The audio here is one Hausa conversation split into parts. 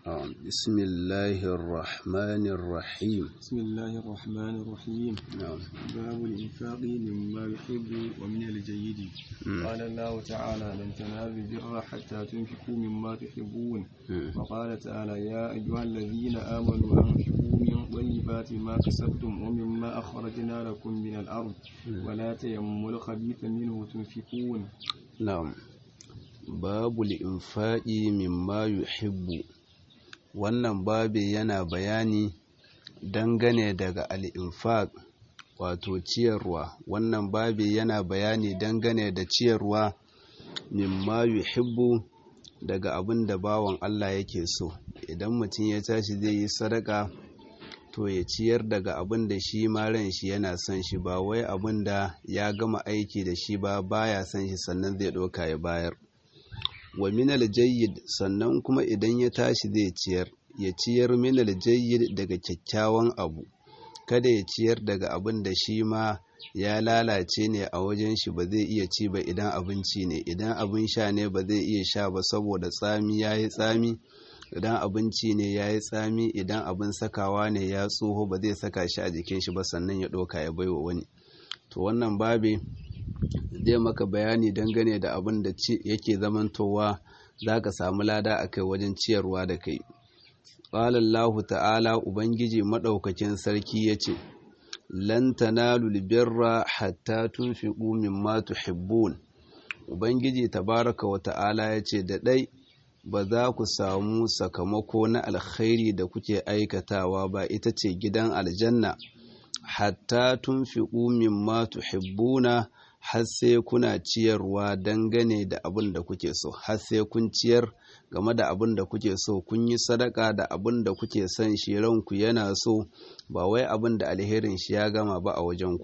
آه، بسم الله الرحمن الرحيم بسم الله الرحمن الرحيم نعم باب الإنفاق مما يحب ومن الجيد مم. قال الله تعالى لن تنالوا البر حتى تنفقوا مما تحبون مم. وقال تعالى يا أيها الذين آمنوا أنفقوا من طيبات ما كسبتم ومما أخرجنا لكم من الأرض ولا تيمموا الخبيث منه تنفقون Na'am, babu li'infa'i mimma yuhibbu wannan babi yana bayani dangane daga al'infaq wato ciyarwa wannan babi yana bayani dangane da ciyarwa mimma yuhibbu daga abin da bawan Allah yake so idan mutum ya tashi zai yi sadaka to ya ciyar daga abin da shi ma ran shi yana son shi ba wai abin da ya gama aiki da shi ba baya son shi sannan zai ɗauka ya bayar wa minal jayyid sannan kuma idan ya tashi zai ciyar ya ciyar minal jayyid daga kyakkyawan abu kada ya ciyar daga abin da shi ma ya lalace ne a wajen shi ba zai iya ci ba idan abinci ne idan abin sha ne ba zai iya sha ba saboda tsami ya yi tsami idan abinci ne ya yi tsami idan abin sakawa ne ya tsoho ba zai saka shi a jikin shi ba sannan ya ɗauka ya baiwa wani to wannan babe zai maka bayani dangane da abin da ci- yake zamantowa za ka samu lada a kai wajen ciyarwa da kai ƙalallahu ta'ala ubangiji maɗaukakin sarki ya ce lan tanalul birra hatta tunfiqu mimma tuhibbun ubangiji tabaraka wa ta'ala ya ce da ɗai ba za ku samu sakamako na alkhairi da kuke aikatawa ba ita ce gidan aljanna hatta tunfiqu mimma tuhibbuna har sai kuna ciyarwa dangane da abin da kuke so har sai kun ciyar game da abin da kuke so kun yi sadaka da abin da kuke son shi ranku yana so ba wai abin da alherin shi ya gama ba a wajenku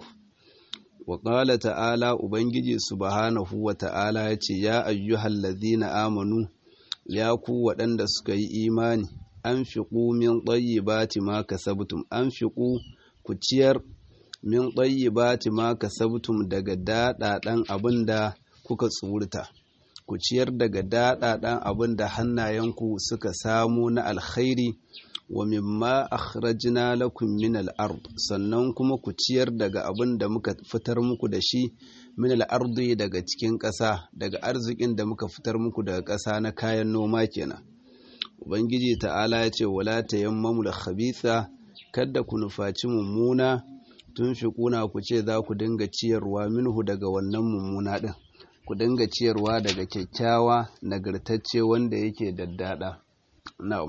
wa ƙala ta'ala ubangiji subhanahu wa ta'ala ya ce ya ayyuhal ladhina amanu ya ku waɗanda suka yi imani an fiƙu min ɗayyibati ma kasabtum an fiƙu ku ciyar min ɗayyibati ma kasabtum daga daɗaɗan abin da kuka tsurta ku ciyar daga daɗaɗan abin da hannayenku suka samu na alkhairi wa mimma akhrajna lakum min al-ard sannan kuma ku ciyar daga abin da muka fitar muku da shi min al-ardi daga cikin ƙasa daga arzikin da muka fitar muku daga ƙasa na kayan noma kenan ubangiji ta'ala ya ce wala tayammamu al-khabitha kada ku nufaci mummuna tun fi kuna ku ce za ku dinga ciyarwa minhu daga wannan mummuna din ku dinga ciyarwa daga kyakkyawa nagartacce wanda yake daddada na'am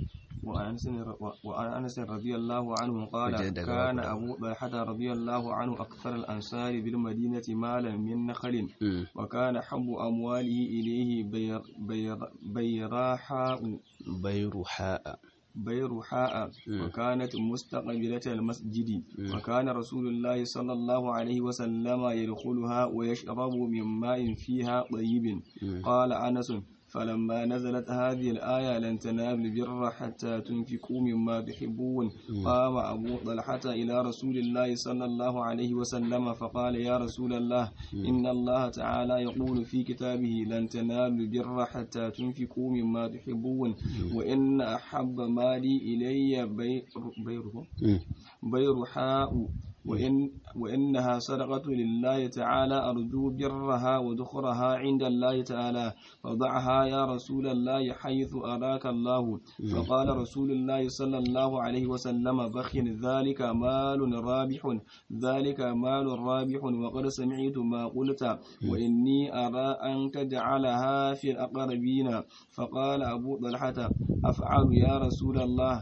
وعن أنس وعن أنس رضي الله عنه قال وجد كان غابة. أبو طلحة رضي الله عنه أكثر الأنصار بالمدينة مالا من نخل Mm. وكان حب أمواله إليه بير بير بيراحاء bairuha'a بيرحاء مم. وكانت مستقبلة المسجد مم. وكان رسول الله صلى الله عليه وسلم يدخلها ويشرب من ماء فيها طيب مم. قال أنس فلما نزلت هذه الآية لن تنالوا البر حتى تنفقوا مما تحبون قام أبو طلحة إلى رسول الله صلى الله عليه وسلم فقال يا رسول الله إن الله تعالى يقول في كتابه لن تنالوا البر حتى تنفقوا مما تحبون وإن أحب مالي إلي بير بيره Mm. بيرحاء وإن وإنها صدقة لله تعالى أرجو برها وذخرها عند الله تعالى فضعها يا رسول الله حيث أراك الله فقال رسول الله صلى الله عليه وسلم بخ ذلك مال رابح ذلك مال رابح وقد سمعت ما قلت وإني أرى أن تجعلها في الأقربين فقال أبو طلحة أفعل يا رسول الله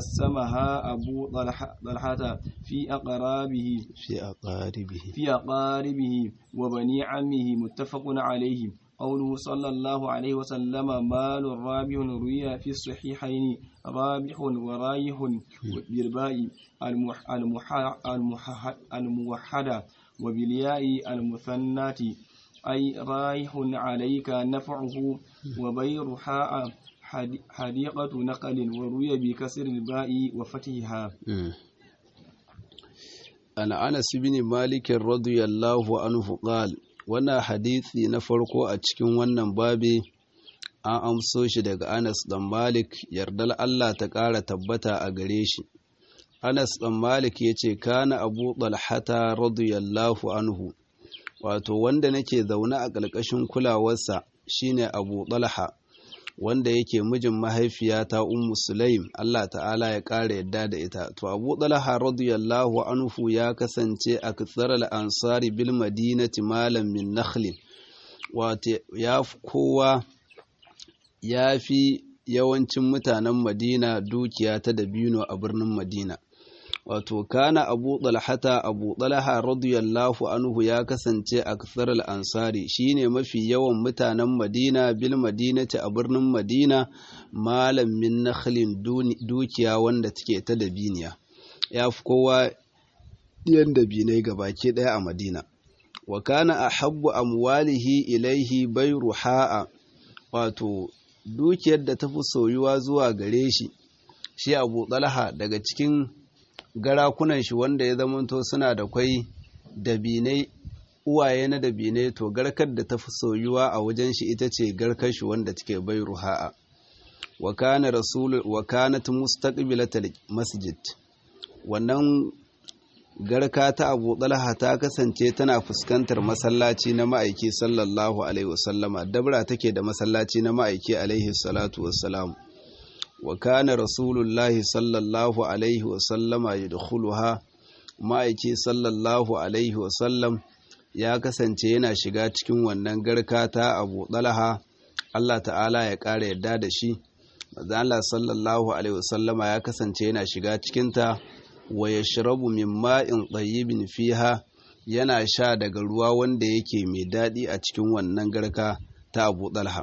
فقسمها أبو طلحة طلحة في أقرابه fi aqaribihi في أقاربه وبني عمه متفق عليه قوله صلى الله عليه وسلم مال رابح روي في الصحيحين رابح ورايح بالباء المح المح المح الموحدة وبالياء المثنات أي رايح عليك نفعه وبيرحاء حدي- حديقة نقل وروي بكسر الباء وفتحها Mm. an anas bin malik radiyallahu anhu qal wannan hadisi na farko a cikin wannan babi an amso shi daga Anas dan Malik yardal Allah ta ƙara tabbata a gare shi Anas dan Malik yace kana Abu Talhata radiyallahu anhu wato wanda nake zaune a ƙarƙashin kulawarsa shine Abu Talha wanda yake mijin mahaifiyata Ummu Sulaim Allah ta'ala ya ƙara yadda da ita to Abu Talha radiyallahu anhu ya kasance a kitsaral ansari bil madinati malam min nakhlin wato ya fi kowa ya fi yawancin mutanen Madina dukiya ta dabino a birnin Madina wato kana abu talhata abu talha radiyallahu anhu ya kasance a kasar ansari shine mafi yawan mutanen madina bil madinati a birnin madina malam min nakhlin dukiya wanda take ta dabiniya ya fi kowa ɗiyan dabinai gabaki ɗaya a madina wa kana ahabbu amwalihi ilaihi bayruha'a wato dukiyar da ta fi soyuwa zuwa gare shi shi abu talha daga cikin garakunan shi wanda ya zamanto suna da kwai dabinai uwaye na dabinai to garkar da ta fi soyuwa a wajen shi ita ce garkar shi wanda take bai ruha'a wa kana rasul wa kanat mustaqbilatal masjid wannan garka ta Abu Talha ta kasance tana fuskantar masallaci na ma'aiki sallallahu alaihi wasallama dabra take da masallaci na ma'aiki alaihi salatu wassalam wa kana rasulullahi sallallahu alaihi wasallama yadkhuluha ma'aiki sallallahu alaihi wasallam ya kasance yana shiga cikin wannan garka ta Abu Talha Allah ta'ala ya ƙara yarda da shi manzo Allah sallallahu alaihi wasallama ya kasance yana shiga cikin ta wa yashrabu min ma'in tayyibin fiha yana sha daga ruwa wanda yake mai daɗi a cikin wannan garka ta Abu Talha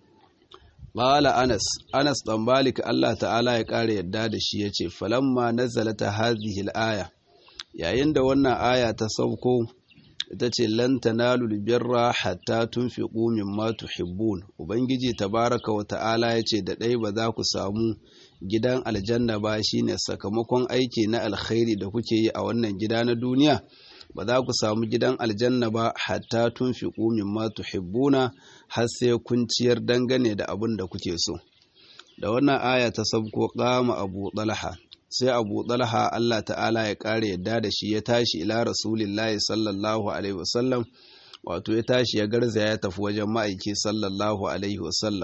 Bala Anas, Anas ɗan Malik Allah ta'ala ya ƙara yadda da shi ya ce, Falamma nazalata hadhihi aya yayin da wannan aya ta sauko, ita ce, Lan tanalul birra hatta tunfiqu mimma tuhibbun. Ubangiji tabaraka wa ta'ala ya ce, da ɗai ba za ku samu gidan aljanna ba shine sakamakon aiki na alkhairi da kuke yi a wannan gida na duniya. ba za ku samu gidan aljanna ba hatta tun fi ƙumin ma tuhibbuna har sai kun ciyar dangane da abin da kuke so da wannan aya ta sabko kama abu talha sai abu talha Allah ta'ala ya ƙara yadda da shi ya tashi ila rasulillahi sallallahu alaihi wasallam wato ya tashi ya garza ya tafi wajen ma'aiki sallallahu alaihi wasallam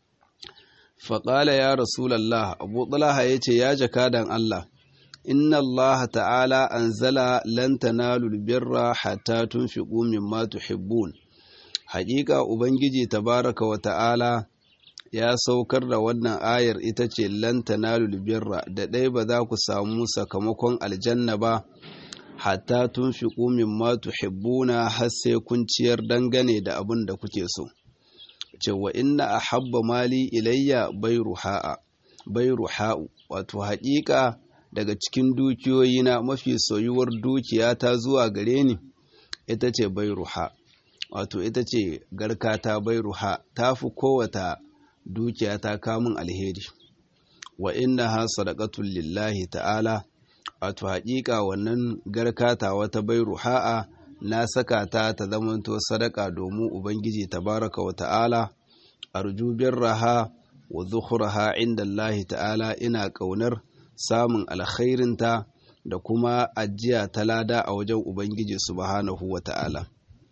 faƙala ya rasulallah abu talha ya ce ya jakadan Allah inna Allah ta'ala anzala lan tanalul birra hatta tunfiqu mimma tuhibbun haƙiƙa ubangiji tabaraka wa ta'ala ya saukar da wannan ayar ita ce lan tanalul birra da ɗai ba za ku samu sakamakon aljanna ba hatta tunfiqu mimma tuhibbuna har sai kun ciyar dangane da abin da kuke so cewa inna ahabba mali ilayya bayruha'a bayruha'u wato haƙiƙa daga cikin dukiyoyina mafi soyuwar dukiya ta zuwa gare ni ita ce bairuha wato ita ce garkata bairuha ta fi kowata dukiya ta kamun alheri wa inna ha sadaqatul lillahi ta'ala wato haƙiƙa wannan garkata wata bairuha'a na saka ta ta zamanto sadaka domin ubangiji tabaraka wa ta'ala arju birraha wa zukhraha inda Allah ta'ala ina ƙaunar samun alkhairinta da kuma ajiya ta lada a wajen Ubangiji subhanahu wa ta'ala.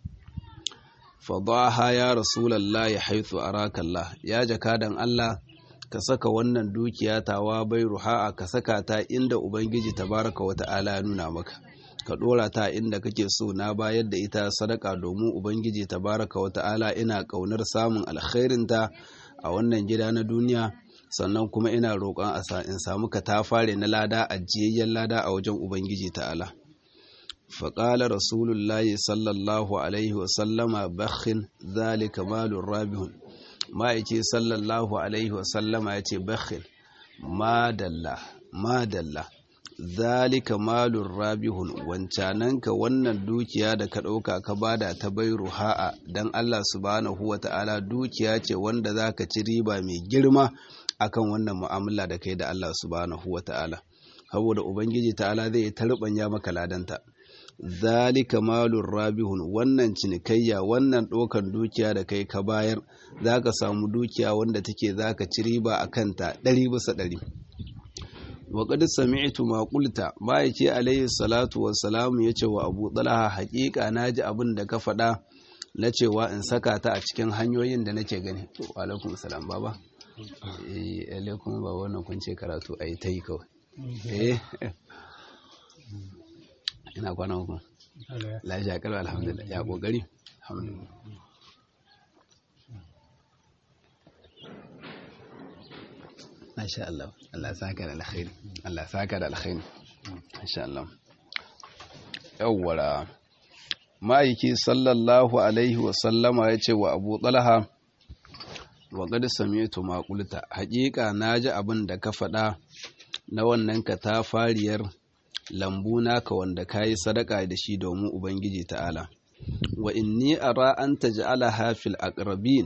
Fadaha ya Rasulallah ya haithu arakallah, ya jakadan Allah, ka saka wannan dukiya tawa bai ruha'a ka saka ta inda Ubangiji tabaraka wa ta'ala ya nuna maka. Ka ɗora ta inda kake so na bayar da ita sadaka domin Ubangiji tabaraka wa ta'ala ina ƙaunar samun alkhairinta a wannan gida na duniya. sannan kuma ina roƙon in samu katafare na lada ajiyayyen lada a wajen Ubangiji ta'ala. faƙala rasulullahi sallallahu alaihi wasallama bakhin zalika malun rabihun ma'aiki sallallahu alaihi wasallama ya ce bakhin madalla madalla zalika malun rabihun wancananka wannan dukiya da ka ɗauka ka bada ta bai ruha'a don Allah subhanahu wa ta'ala dukiya ce wanda za ka ci riba mai girma akan wannan mu'amala da kai da Allah subhanahu wa ta'ala saboda ubangiji ta'ala zai tarbanya maka ladanta zalika malur rabihun wannan cinikayya wannan ɗaukan dukiya da kai ka bayar za ka samu dukiya wanda take za ka ci riba a kanta ɗari bisa ɗari wa qad sami'tu ma qulta ma'aiki alayhi salatu wassalam yace wa Abu Talha haƙiƙa naji abin da ka faɗa na cewa in saka ta a cikin hanyoyin da nake gani wa alaikum salam baba eh alaikum baba wannan kun ce karatu ai tai kawai eh ina kwana uku lafiya kalwa alhamdulillah ya kokari alhamdulillah Masha Allah, Allah saka da alkhairi, Allah saka da alkhairi, Masha Allah. Yawwara, ma'aiki sallallahu Alaihi wasallama ya ce wa Abu Talha, wa gada sami'tu maƙulta, haƙiƙa na ji abin da ka faɗa na wannan ka ta fariyar lambu naka wanda ka yi sadaka da shi domin Ubangiji ta'ala. Wa inni ara an taj'alaha fil aqrabin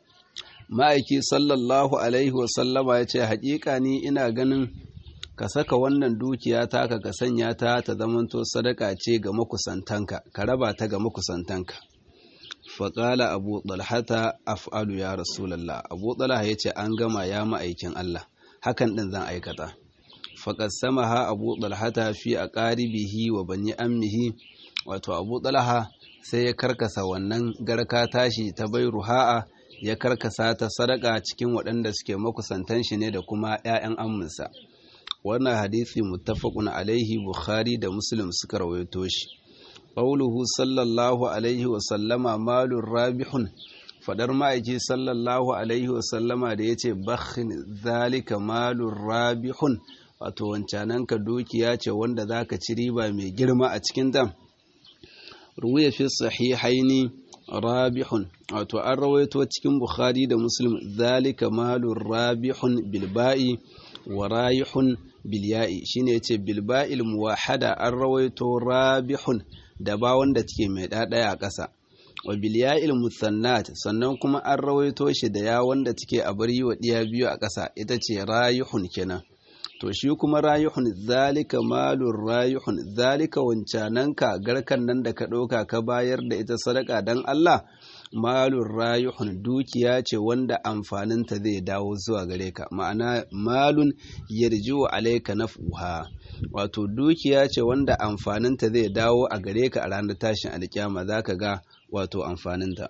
ma'aiki sallallahu alaihi wasallama ya ce haƙiƙa ni ina ganin ka saka wannan dukiya taka ka sanya ta ta zamanto sadaka ce ga makusantanka ka raba ta ga makusantanka faƙala abu ɗalhata af'alu ya rasulallah abu ɗalha ya ce an gama ya ma'aikin Allah hakan ɗin zan aikata faƙad sama ha abu ɗalhata fi a ƙaribihi wa bani ammihi wato abu ɗalha sai ya karkasa wannan garka tashi ta bai ruha'a ya karkasa ta sadaka cikin waɗanda suke makusantan shi ne da kuma 'ya'yan amminsa wannan hadisi muttafaqun alaihi bukhari da muslim suka rawaito shi qauluhu sallallahu alaihi wa sallama malur rabihun fadar ma'aiki sallallahu alaihi wa sallama da yace bakhin zalika malur rabihun wato wancanan ka dukiya ce wanda zaka ci riba mai girma a cikin ta ruwaya fi sahihaini rabihun wato an rawaito cikin bukhari da muslim zalika malur rabihun bilba'i wa rayihun bilya'i shine yace bilba'il muwahada an rawaito rabihun da ba wanda take mai ɗaɗaya a ƙasa wa bilya'il musannat sannan kuma an rawaito shi da ya wanda take a bari wa ɗiya biyu a ƙasa ita ce rayihun kenan to shi kuma rayuhun zalika malun rayuhun zalika wancananka garkan nan da ka ɗauka ka bayar da ita sadaka don Allah malun rayuhun dukiya ce wanda amfaninta zai dawo zuwa gare ka ma'ana malun yarjiwa alaika naf'uha wato dukiya ce wanda amfaninta zai dawo a gare ka a ranar tashin alkyama zaka ga wato amfaninta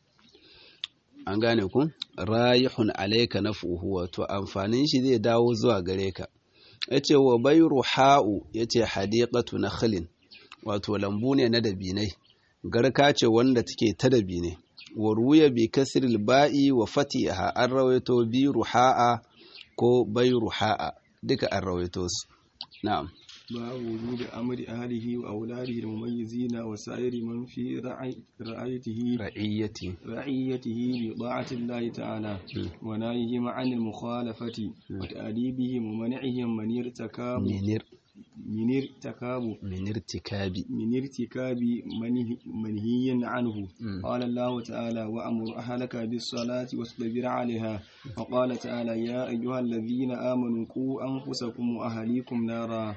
an gane ku rayihun alaika naf'uhu wato amfanin shi zai dawo zuwa gare ka yace wa bayru ha'u yace hadiqatu nakhlin wato lambu ne na dabinai garka ce wanda take ta dabinai wa ruya bi kasril ba'i wa fatiha an rawaito bi ruha'a ko bayru ha'a duka an rawaito su na'am باب وجوب أمر أهله وأولاده المميزين وسائر من في رعي رعيته رعيتي رعيته بطاعة الله تعالى ونهيهم عن المخالفة وتأديبهم ومنعهم من ارتكاب منير من ارتكاب من ارتكاب من ارتكاب منه- منهي عنه قال الله تعالى وأمر أهلك بالصلاة واصطبر عليها وقال تعالى يا أيها الذين آمنوا قوا أنفسكم وأهليكم نارا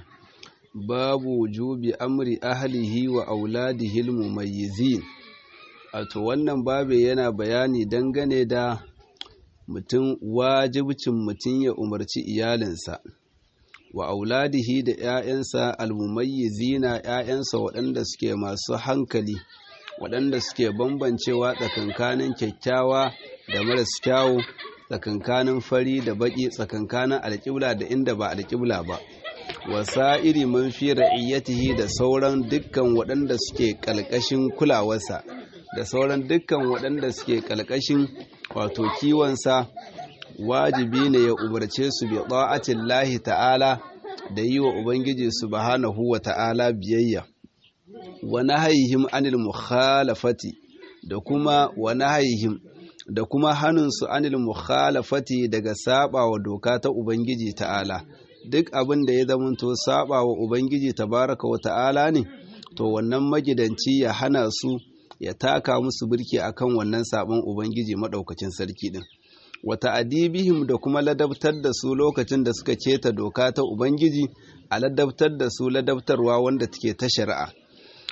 babu wujubi amri ahlihi wa auladihil mumayyizin wato wannan babu yana bayani dangane da mutum wajibcin mutum ya umarci iyalinsa wa auladihi da 'ya'yansa almumayyizina 'ya'yansa waɗanda suke masu hankali waɗanda suke bambancewa tsakankanin kyakkyawa da maras kyawu tsakankanin fari da baƙi tsakankanin alƙibla da inda ba alƙibla ba wasa'iri man fi ra'iyyatihi da sauran dukkan waɗanda suke ƙalƙashin kulawarsa da sauran dukkan waɗanda suke ƙalƙashin wato kiwonsa wajibi ne ya umarce su bi ta'atin lahi ta'ala da yi wa ubangiji subhanahu wa ta'ala biyayya wa nahayihim anil mukhalafati da kuma wa nahayihim da kuma hannunsu anil mukhalafati daga saba wa doka ta ubangiji ta'ala duk abin da ya zamanto saba wa ubangiji tabaraka wa ta'ala ne to wannan magidanci ya hana su ya taka musu birki akan wannan sabon ubangiji madaukakin sarki din wata adibihim da kuma ladabtar da su lokacin da suka keta doka ta ubangiji a ladabtar da su ladabtarwa wanda take ta shari'a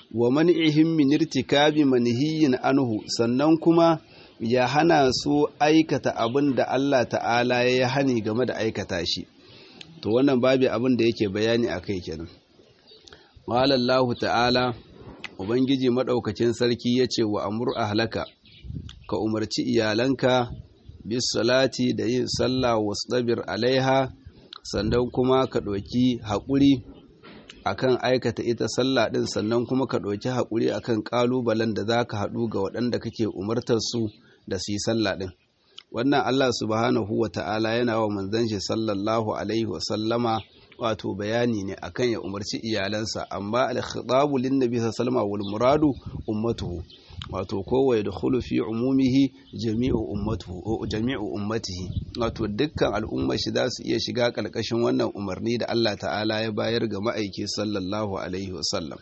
wa man'ihim min irtikabi manhiyin anhu sannan kuma ya hana su aikata abin da Allah ta'ala ya hani game da aikata shi to wannan babu abin da yake bayani akai kenan walallahu ta'ala ubangiji madaukakin sarki yace wa amur ahlaka ka umarci iyalanka bis salati da yin sallah wasdabir alaiha sannan kuma ka ɗauki haƙuri akan aikata ita sallah ɗin sannan kuma ka ɗauki haƙuri akan ƙalubalen da za ka haɗu ga waɗanda kake umartar su da su yi sallah ɗin wannan Allah subhanahu wa ta'ala yana wa manzon shi sallallahu alaihi wa sallama wato bayani ne akan ya umarci iyalansa amma al-khitabu lin nabi sallallahu wal muradu ummatuhu wato kowa ya dakhulu fi umumihi jami'u ummatuhu jami'u ummatihi wato dukkan al'ummar shi za su iya shiga kalkashin wannan umarni da Allah ta'ala ya bayar ga ma'aiki sallallahu alaihi wasallam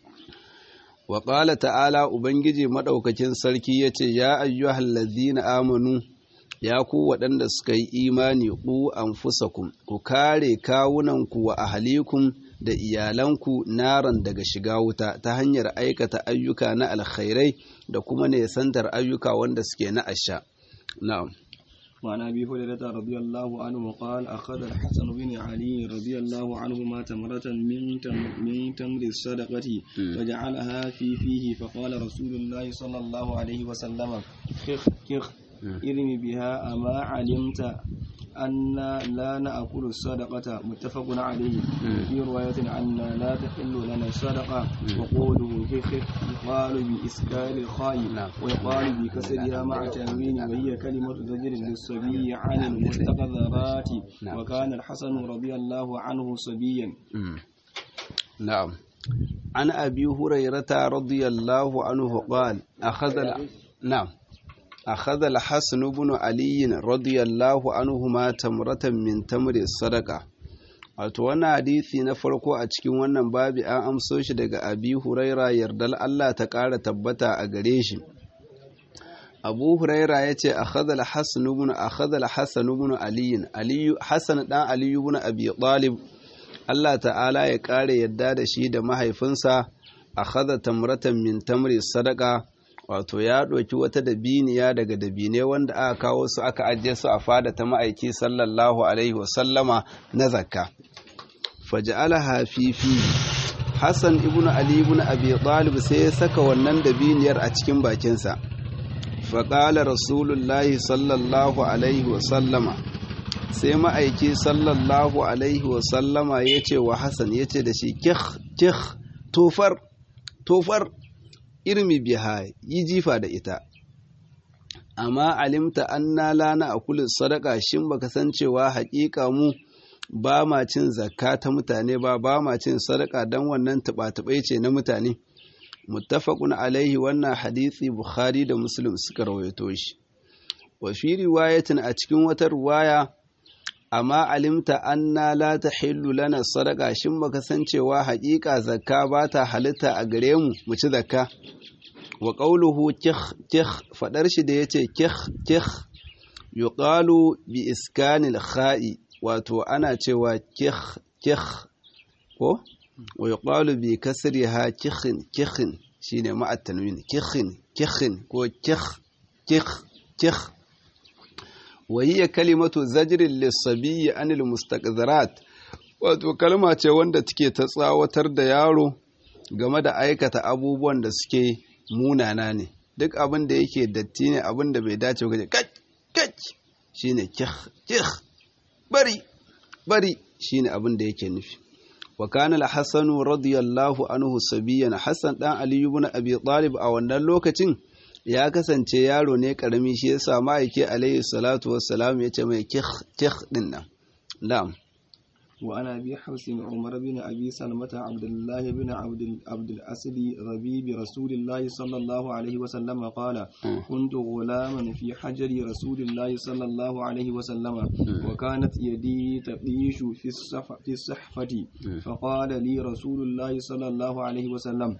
wa qala ta'ala ubangiji madaukakin sarki yace ya ayyuhal ladzina amanu ya ku waɗanda suka yi imani ku anfusakum ku kare kawunanku wa ahalikum da iyalanku naran daga shiga wuta ta hanyar aikata ayyuka na alkhairai da kuma nesantar ayyuka wanda suke na asha na'am وعن ابي هريره رضي الله عنه قال اخذ الحسن بن علي رضي الله عنهما تمره من تم من تمر الصدقه فجعلها في فيه فقال رسول الله صلى الله عليه وسلم كخ كخ ارمي بها اما علمت أن لا نأكل الصدقة متفق عليه في رواية أن لا تحل لنا الصدقة وقوله هخ يقال بإسكال الخاء ويقال بكسرها مع تنوين وهي كلمة زجر للصبي عن المستقذرات وكان الحسن رضي الله عنه صبيا نعم عن أبي هريرة رضي الله عنه قال أخذ نعم أخذ الحسن بن علي رضي الله عنهما تمرة من تمر الصدقة wato wannan hadisi na farko a cikin wannan babi an amso shi daga abi huraira yardal Allah ta ƙara tabbata a gare shi abu huraira ya ce akhadha al-hasan ibn akhadha al-hasan ibn ali ali hasan dan ali ibn abi talib Allah ta'ala ya ƙara yadda da shi da mahaifinsa akhadha tamratan min tamri sadaqa wato ya ɗauki wata dabiniya daga dabine wanda aka kawo su aka ajiye su a fada ta ma'aiki sallallahu alaihi wasallama na zakka faja'alaha fifi hassan ibn ali ibn abi talib sai ya saka wannan dabiniyar a cikin bakinsa faƙala rasulullahi sallallahu alaihi wasallama sai ma'aiki sallallahu alaihi wasallama ya ce wa hassan ya ce da shi kih kih tofar tofar irmi biha yi jifa da ita amma alimta anna lana a kulin sadaka shin baka san cewa haƙiƙa mu ba ma cin zakka ta mutane ba ba ma cin sadaka don wannan tuɓa ce na mutane muttafaqun alaihi wannan hadisi bukhari da muslim suka rawaito shi wa fi riwayatin a cikin wata riwaya amma alimta anna la tahillu lana sadaka shin baka san cewa haƙiƙa zakka ba ta halitta a gare mu mu ci zakka wa qawluhu kih kih fadar shi da yace kih kih yuqalu bi iskanil kha'i wato ana cewa kih kih ko wa yuqalu bi kasriha kihin kihin shine ma'a tanwin kihin kihin ko kih kih kih وهي كلمة زجر للصبي عن المستقذرات wato kalma ce wanda take ta tsawatar da yaro game da aikata abubuwan da suke munana ne duk abin da yake datti ne abin da bai dace ga kach kach shine kih kih bari bari shine abin da yake nufi wa kana al-hasan radiyallahu anhu sabiyan hasan dan ali ibn abi talib a wannan lokacin ya kasance yaro ne karami shi yasa ma'aike alayhi salatu wassalam ya ce mai kih kih din nan na'am wa ana bi hausin umar bin abi salmata abdullah bin abd abd al-asd rabi bi rasulillahi sallallahu alaihi wa sallam qala kuntu ghulaman fi hajri rasulillahi sallallahu alaihi wa sallam wa kanat yadi tabishu fi fi sahfati fa qala li rasulillahi sallallahu alaihi wa sallam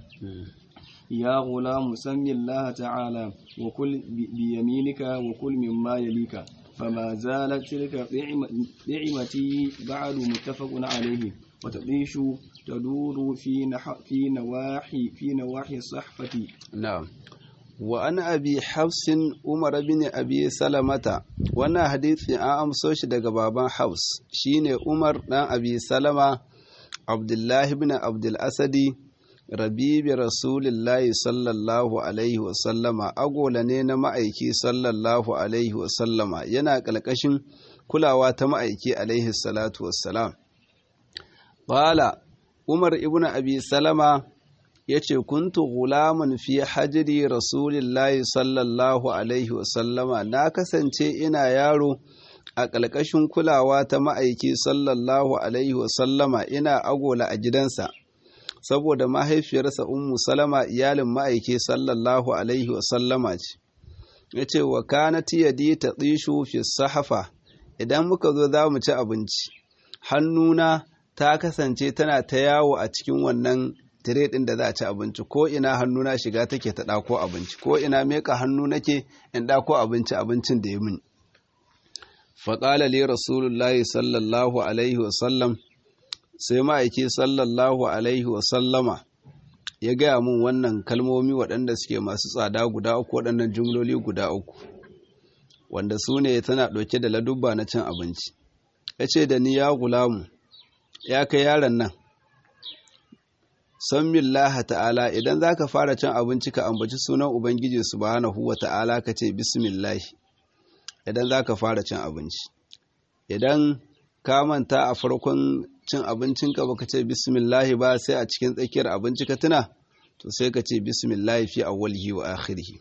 يا غلام سم الله تعالى وكل بيمينك وكل مما يليك فما زالت تلك نعمتي بعد متفق عليه وتعيش تدور في نح في نواحي في نواحي الصحفة نعم وأن أبي حفص عمر بن أبي سلمة وانا حديث an amso shi daga baban Haus shine Umar dan Abi Salama Abdullahi ibn Abdul Asadi rabibi Rasulillahi sallallahu alaihi wa sallama agola ne na ma'aiki sallallahu alaihi wa sallama yana ƙalƙashin kulawa ta ma'aiki alaihi salatu wassalam Bala Umar ibn Abi Salama ya ce kuntu gulamun fi hajiri rasulillahi sallallahu alaihi wasallama na kasance ina yaro a ƙalƙashin kulawa ta ma'aiki sallallahu alaihi wasallama ina agola a gidansa saboda mahaifiyarsa ummu salama iyalin ma'aiki sallallahu alaihi wasallama ce ya ce wa kanat yadi ta tsishu fi sahafa idan muka zo za mu ci abinci hannuna ta kasance tana ta yawo a cikin wannan tire ɗin da za a ci abinci ko ina hannuna shiga take ta ɗako abinci ko ina meka hannu nake in ɗako abinci abincin da ya min faƙala li rasulullahi sallallahu alaihi wasallam sai ma'aiki sallallahu alaihi wasallama ya gaya min wannan kalmomi waɗanda suke masu tsada guda uku waɗannan jumloli guda uku wanda su ne tana ɗauke da ladubba na cin abinci ya ce da ni ya gulamu ya kai yaron nan san billaha ta'ala idan za ka fara cin abinci ka ambaci sunan ubangiji subhanahu wa ta'ala ka ce bismillahi idan za ka fara cin abinci idan ka manta a farkon cin abincinka ba ka ce bismillahi ba sai a cikin tsakiyar abinci ka tuna to sai ka ce bismillahi fi awwalihi wa akhirihi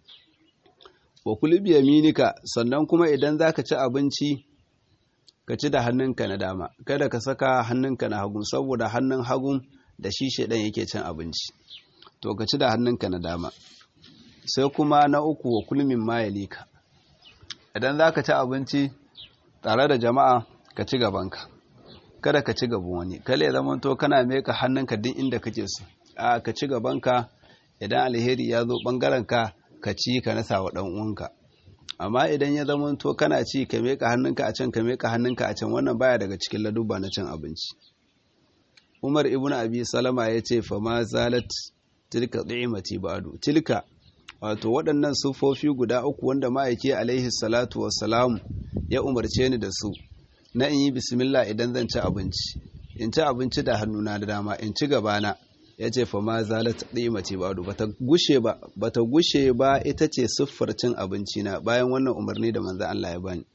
wa kul bi yaminika sannan kuma idan za ka ci abinci ka ci da hannunka na dama kada ka saka hannunka na hagu saboda hannun hagun da shi shaidan yake cin abinci to ka ci da hannunka na dama sai kuma na uku wa kulmin mayalika idan za ka ci abinci tare da jama'a ka ci gabanka kada ka ci gaban wani kale zama to kana meka hannunka duk inda kake so a ka ci gabanka idan alheri ya zo bangarenka ka ci ka nasa wa dan uwanka amma idan ya zama to kana ci ka meka hannunka a can ka meka hannunka a can wannan baya daga cikin ladubba na cin abinci Umar ibn Abi Salama ya ce fa ma zalat tilka ni'mati ba'du tilka wato waɗannan sufofi guda uku wanda ma'aiki alaihi salatu wassalam ya umarce ni da su na in yi bismillah idan zan ci abinci in ci abinci da hannuna da dama in ci gabana ya ce fa ma zalat ni'mati ba'du bata gushe ba bata gushe ba ita ce siffar cin abinci na bayan wannan umarni da manzon Allah ya bani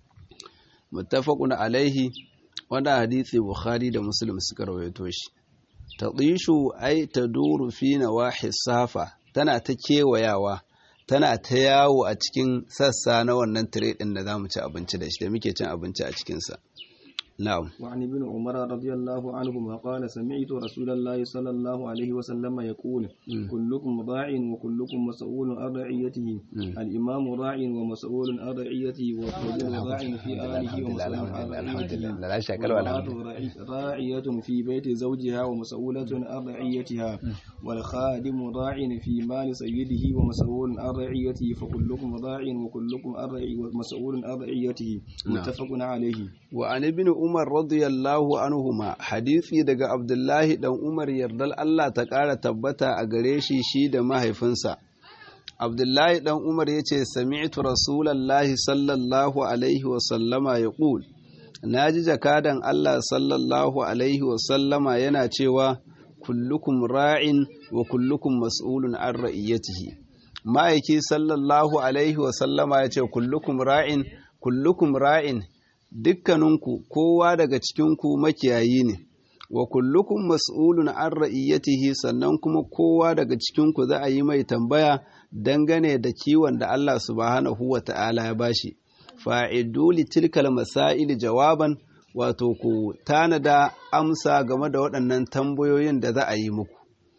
muttafaqun alaihi wannan hadisi bukhari da muslim suka rawaito shi tadishu ai taduru fi nawahi safa tana ta kewayawa tana ta yawo a cikin sassa na wannan tire din da zamu ci abinci da shi da muke cin abinci a cikin sa na'am وعن ابن عمر رضي الله عنهما قال سمعت رسول الله صلى الله عليه وسلم يقول كلكم راع وكلكم مسؤول عن رعيته الإمام راع ومسؤول عن رعيته والرجل راع في آله ومسؤول عن رعيته والمرأة راعية في بيت زوجها ومسؤولة عن رعيتها والخادم راع في مال سيده ومسؤول عن رعيته فكلكم راع وكلكم مسؤول عن رعيته متفق عليه وعن ابن Umar radiyallahu anhuma hadisi daga Abdullahi dan Umar yardal Allah ta ƙara tabbata a gare shi shi da mahaifinsa. Abdullahi dan Umar ya ce, Sami'tu Rasulallahi sallallahu Alaihi wasallama ya ƙul, na ji jakadan Allah sallallahu Alaihi wasallama yana cewa, kullukum ra'in wa kullukum mas'ulun an ra'iyyatihi. Ma'aiki sallallahu Alaihi wasallama ya ce, kullukum ra'in, kullukum ra'in, dukkaninku kowa daga cikinku makiyayi ne wa kullukum mas'ulun an ra'iyatihi sannan kuma kowa daga cikinku za a yi mai tambaya dangane da kiwon da Allah subhanahu wa ta'ala ya bashi fa'idu li tilkal masail jawaban wato ku tanada amsa game da waɗannan tambayoyin da za a yi muku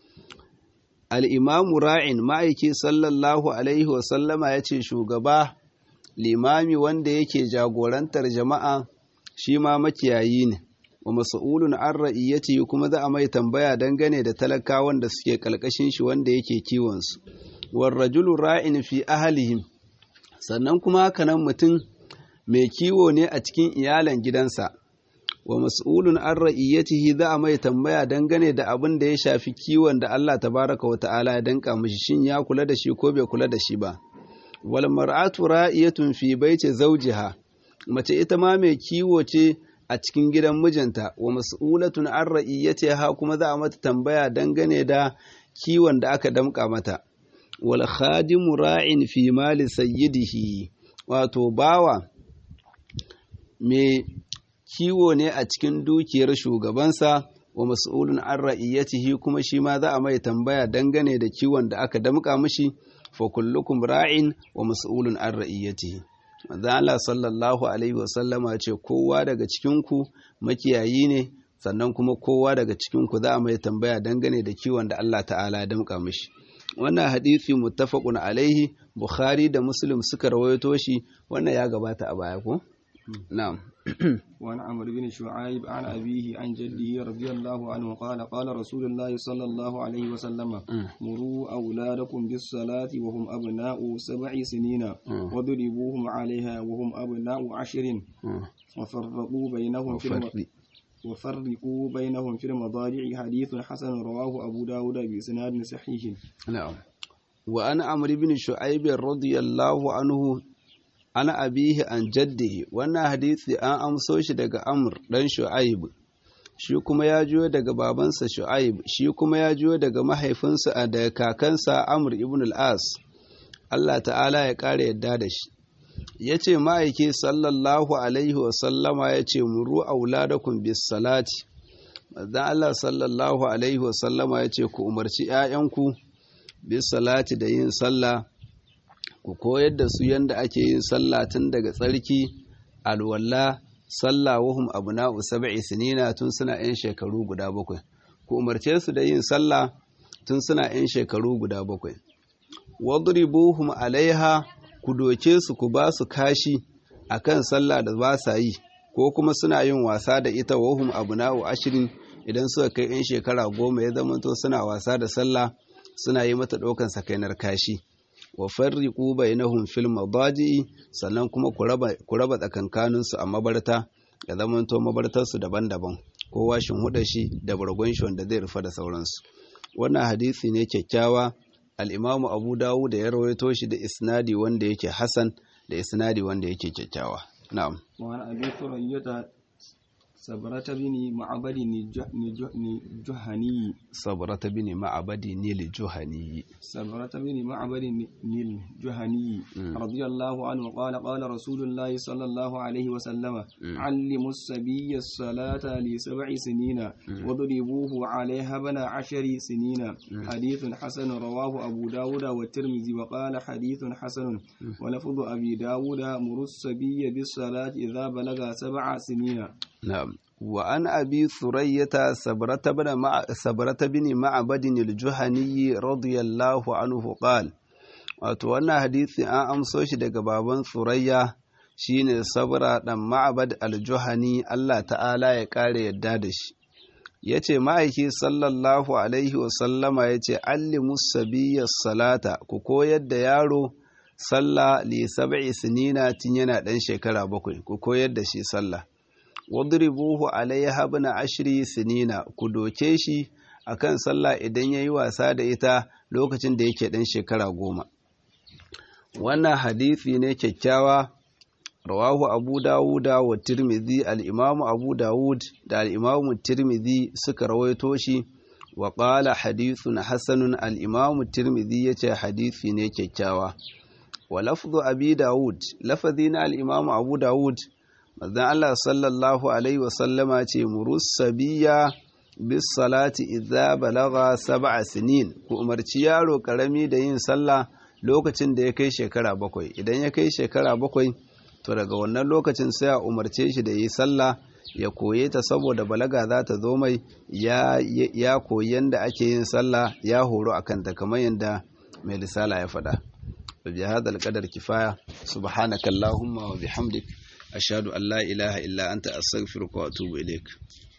al-imamu ra'in ma'aiki sallallahu alaihi wa sallama yace shugaba limami wanda yake jagorantar jama'a shi ma makiyayi ne wa mas'ulun an ra'iyyati kuma za a mai tambaya dangane da talakawan da suke kalkashin shi wanda yake kiwon su war rajulu ra'in fi ahlihim sannan kuma haka nan mutum mai kiwo ne a cikin iyalan gidansa wa mas'ulun an ra'iyatihi za a mai tambaya dangane da abin da ya shafi kiwon da Allah tabaraka wa ta'ala ya danka mishi shin ya kula da shi ko bai kula da shi ba wal mar'atu ra'iyatun fi baiti zawjiha mace ita ma mai kiwo ce a cikin gidan mijinta wa mas'ulatun an ra'iyatiha kuma za a mata tambaya dangane da kiwon da aka damka mata wal khadimu ra'in fi mali sayyidihi wato bawa mai kiwo ne a cikin dukiyar shugabansa wa mas'ulun an ra'iyatihi kuma shi ma za a mai tambaya dangane da kiwon da aka damka mishi fa kullukum ra'in wa mas'ulun an ra'iyatihi manzo Allah sallallahu alaihi wa sallama ce kowa daga cikin ku makiyayi ne sannan kuma kowa daga cikin ku za a mai tambaya dangane da kiwon da Allah ta'ala ya damka mishi wannan hadisi muttafaqun alaihi bukhari da muslim suka rawaito shi wannan ya gabata a baya ko na'am وعن عمرو بن شعيب عن أبيه عن جده رضي الله عنه قال قال رسول الله صلى الله عليه وسلم مروا أولادكم بالصلاة وهم أبناء سبع سنين واضربوهم عليها وهم أبناء عشر وفرقوا بينهم في الم... وفرقوا بينهم في المضاجع حديث حسن رواه أبو داود بإسناد صحيح نعم وأن عمرو بن شعيب رضي الله عنه ana abihi an jaddihi wannan hadisi an amso shi daga amr dan shu'aib shi kuma ya juyo daga babansa shu'aib shi kuma ya juyo daga mahaifinsa daga kakansa amr ibn al-as Allah ta'ala ya kare yadda da shi ya ce ma'aiki sallallahu alaihi wasallama ya ce muru auladakum bis salati dan Allah sallallahu alaihi wasallama ya ce ku umarci 'ya'yanku bis salati da yin sallah ku koyar da su yadda ake yin sallah tun daga tsarki alwala sallah wahum abna'u sab'i sinina tun suna yan shekaru guda bakwai ku umarce su da yin sallah tun suna yan shekaru guda bakwai wadribuhum alaiha ku doke su ku ba su kashi akan sallah da ba sa yi ko kuma suna yin wasa da ita wahum abna'u ashirin idan suka kai yan shekara goma ya zamanto suna wasa da sallah suna yi mata ɗaukan sakainar kashi wa farriqu bainahum fil madaji sannan kuma ku raba ku raba tsakankanin su a mabarta ya zamanto mabartar su daban-daban kowa shin huda shi da bargon shi wanda zai rufa da sauransu wannan hadisi ne kyakkyawa al-Imam Abu Dawud da ya rawaito shi da isnadi wanda yake hasan da isnadi wanda yake kyakkyawa na'am wa an abi thurayyata sabrata bini ma'abadi ni juhani sabrata bini ma'abadi nil juhani sabrata bini ma'abadi nil juhani radiyallahu anhu qala qala rasulullahi sallallahu alaihi wa sallama allimu as-sabiyya as-salata li sab'i sinina wadribuhu 'alayha bana 'ashari sinina hadithun hasan rawahu abu dawud wa tirmidhi wa qala hadithun hasan wa lafdhu abi dawud murus sabiyya bis-salati idha balaga sab'a sinina نعم وعن أبي ثرية سبرة بن مع سبرة بن معبد الجهني رضي الله عنه قال wato wannan hadisi an amso shi daga baban Surayya shine sabra dan ma'abad al-juhani Allah ta'ala ya kare yadda da shi yace ma'aiki sallallahu alaihi wa sallama yace allimu sabiyya salata ku koyar da yaro sallah li sab'i sinina tun yana dan shekara bakwai ku koyar da shi sallah wadribuhu alaiha ibn ashri sinina ku doke shi akan sallah idan yayi wasa da ita lokacin da yake dan shekara goma wannan hadisi ne kyakkyawa rawahu abu dawuda wa tirmidhi al-imam abu dawud da al-imam tirmidhi suka rawaito shi wa qala hadithun hasanun al-imam tirmidhi yace hadisi ne kyakkyawa wa lafzu abi dawud lafazi na al-imam abu dawud manzon Allah sallallahu alaihi wasallama ce murus sabiya bis salati idza balagha sab'a sinin ku umarci yaro karami da yin sallah lokacin da ya kai shekara bakwai idan ya kai shekara bakwai to daga wannan lokacin sai a umarce shi da yi sallah ya koye ta saboda balaga za ta zo mai ya, ya koyi yadda ake yin sallah ya horo akan ta kamar yadda mai risala ya faɗa. بهذا القدر كفاية سبحانك اللهم وبحمدك أشهد أن لا إله إلا أنت أستغفرك وأتوب إليك